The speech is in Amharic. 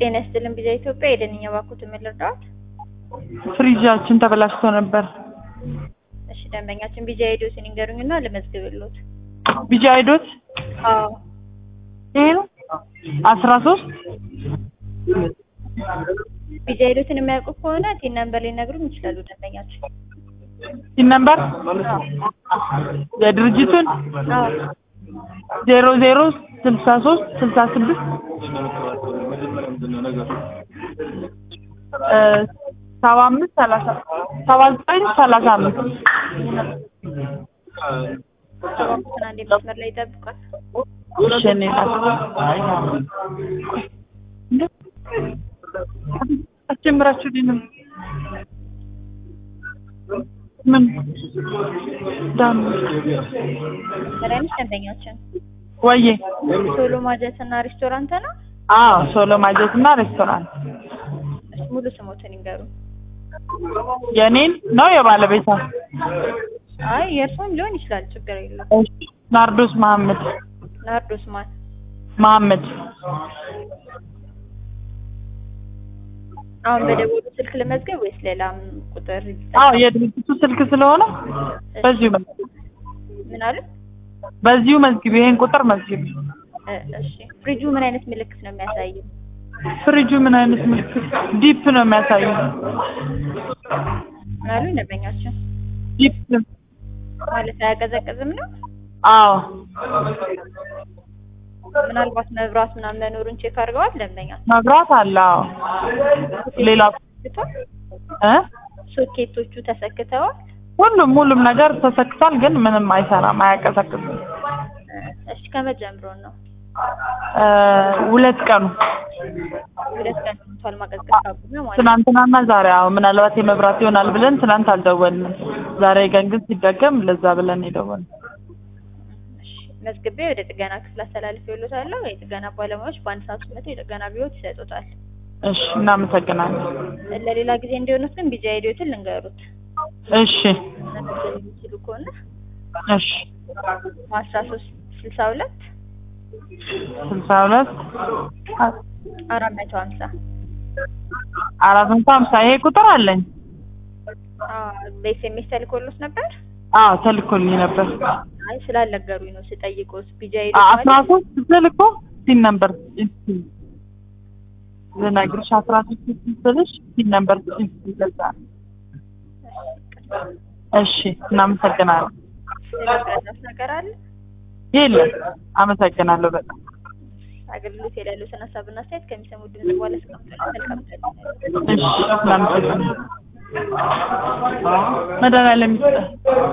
ጤና ይስጥልን ቪዛ ኢትዮጵያ የደንኛ ባኩት ምን ልርዳዎት? ፍሪጃችን ተበላሽቶ ነበር። እሺ ደንበኛችን ቪዛ ሄዶትን ይንገሩኝና ልመዝግብልዎት። ቢጃ አይዶት አዎ ይሄ ነው አስራ ሶስት ቪዛ ሄዶትን የሚያውቁ ከሆነ ቲን ነምበር ሊነግሩን ይችላሉ ደንበኛችን። ሲን ነምበር የድርጅቱን አዎ ዜሮ ዜሮ ስልሳ ሶስት ስልሳ ስድስት ሰባ አምስት ሰላሳ ሰባ ዘጠኝ ሰላሳ አምስት እባክዎትን አንዴ መስመር ላይ ይጠብቋል። እሺ እኔ አስጀምራችሁልኝ ነው ምን ዳም መድኃኒት ደንበኛችን ወዬ ሶሎ ማጀት እና ሬስቶራንት ነው። አዎ ሶሎ ማጀት እና ሬስቶራንት እሺ ሙሉ ስሞትን ይንገሩ። የኔን ነው የባለቤቷ አይ የእርስዎን ሊሆን ይችላል፣ ችግር የለውም። ናርዶስ መሀመድ ናርዶስ ማን? መሀመድ አሁን በደወሉ ስልክ ልመዝገብ ወይስ ሌላም ቁጥር? አዎ የድርጅቱ ስልክ ስለሆነ በዚሁ መዝግብ ምን አሉ? በዚሁ መዝግብ ይሄን ቁጥር መዝግብ እ እሺ ፍሪጁ ምን አይነት ምልክት ነው የሚያሳየው? ፍሪጁ ምን አይነት ምልክት ዲፕ ነው የሚያሳየው ምን አሉ ደንበኛችን? ዲፕ ማለት አያቀዘቅዝም ነው? አዎ ምናልባት መብራት ምናምን መኖሩን ቼክ አድርገዋል ደንበኛችን? መብራት አለ አዎ ሌላ ተሰክቷል? እ ሶኬቶቹ ተሰክተዋል? ሁሉም ሁሉም ነገር ተሰክቷል ግን ምንም አይሰራም አያቀዘቅዝም እ እሺ ከመጀመሩ ነው እ ሁለት ቀኑ ሁለት ቀን ሆኗል ማቀዝቀዝ ካቆመ ማለት ነው። ትናንትናና ዛሬ አዎ ምናልባት የመብራት ይሆናል ብለን ትናንት አልደወልንም ዛሬ ቀን ግን ሲደገም ለዛ ብለን የደወልነው እሺ መዝግቤ ወደ ጥገና ክፍል አስተላልፌልዎታለሁ። የጥገና ባለሙያዎች በአንድ ሰዓት ውስጥ መጥተው የጥገና ቢሮት ይሰጡታል። እሺ እናመሰግናለን ለሌላ ጊዜ እንዲሆኑት ግን ቢጃ ሄዶትን ልንገሩት እሺ መመዝገብ የሚችሉ ከሆነ እሺ አስራ ሶስት ስልሳ ሁለት ስልሳ ሁለት አራት መቶ ሀምሳ አራት መቶ ሀምሳ ይሄ ቁጥር አለኝ በኤስኤምኤስ ተልኮሎት ነበር? አዎ ተልኮልኝ ነበር አይ ስላልነገሩኝ ነው ስጠይቅዎት ቢጃ ሄዶ አስራ ሶስት ስልኮ ሲን ነበር እስኪ ልነግርሽ አስራ ሶስት ስልሽ ሲን ነበር ይገዛ እሺ እናመሰግናለን ስለሚረዳት ነገር አለ የለም አመሰግናለሁ በጣም አገልግሎት ላይ ያሉትን ሀሳብና አስተያየት ከሚሰሙ ድምጽ በኋላ እስከምትል መልካም ቀን እሺ እናመሰግናለን መድኃኒዓለም ይስጥህ